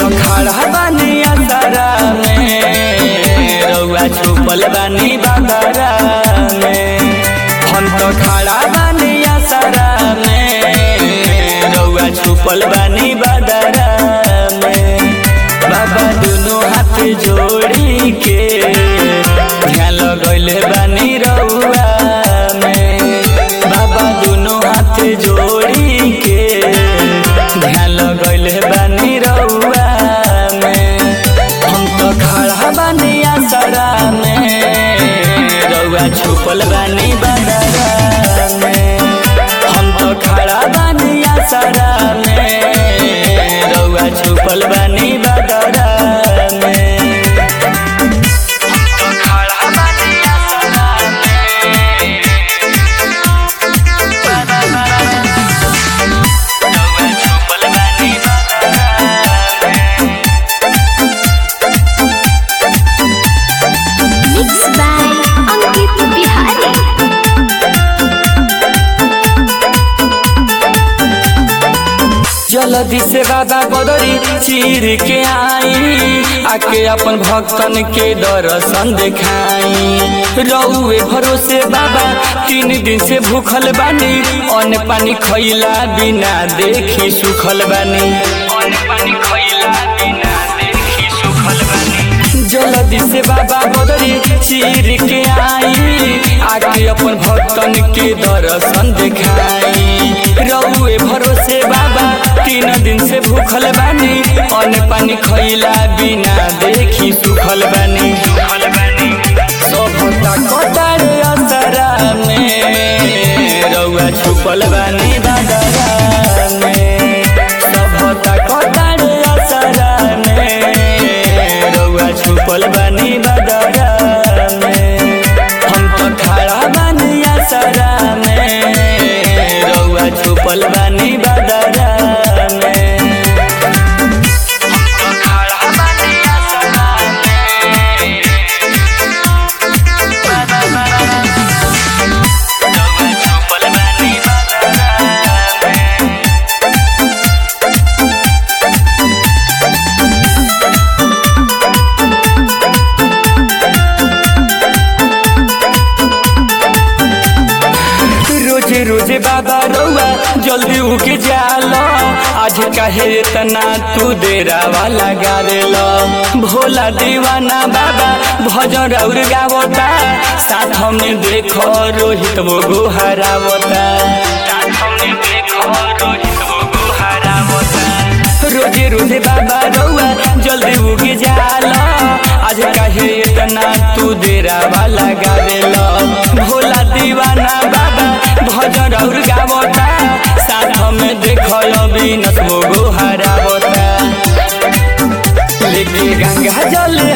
तो खड़ा बानी असरा में रउआ छुपल बानी बदरा में हम तो खड़ा बानी असरा में रउआ छुपल बानी बदरा में बाबा दुनो हाथ जोड़ी के ध्यान लगैले बानी रउआ में बाबा दुनो हाथ जोड़ी के ध्यान लगैले बानी रउआ में हम तो खड़ा बानी असरा में रउआ छुपल बानी बदरा में हम तो खड़ा बानी असरा में रउआ छुपल बानी बदरा में हम तो खड़ा बानी असरा में रउआ छुपल बानी बदरा में Mixed by Ankit Bihari. जल्दी से बाबा बदरी चीर के आई आके अपन भक्तन के दर्शन दिखाई रउए भरोसे बाबा तीन दिन से भूखल बानी अन्न पानी खैला बिना देखी सुखल बानी अन्न पानी खैला बिना देखी सुखल बानी जल्दी से बाबा बदरी चीर के आई आके अपन भक्तन के दर्शन दिखाई रउए भरोसे बाबा तीन दिन से भूखल बानी अन्न पानी खैला बिना देखी सुखल बानी सुखल बानी सभता कतार असरा में रउआ छुपल बानी बादरा में सभता कतार असरा में रउआ छुपल बानी बादरा में हम तो खड़ा बानी असरा में रउआ छुपल बानी बादरा में हम तो खड़ा बानी असरा में रउआ छुपल बानी बादरा में रोजे रोजे बाबा रउआ जल्दी उके जाला आज काहे इतना तू देरावा लगा देला भोला दीवाना बाबा भजन और गावता साथ में देखो रोहित वो गुहरावता साथ में देखो रोहित वो गुहरावता रोजे रोजे बाबा रउआ जल्दी उगे जाला आज काहे इतना तू देरावा लगा देला भोला दीवाना बाबा भजन और गावता साथ में देखो अभी नसबो गोहरावता लेके गंगा जल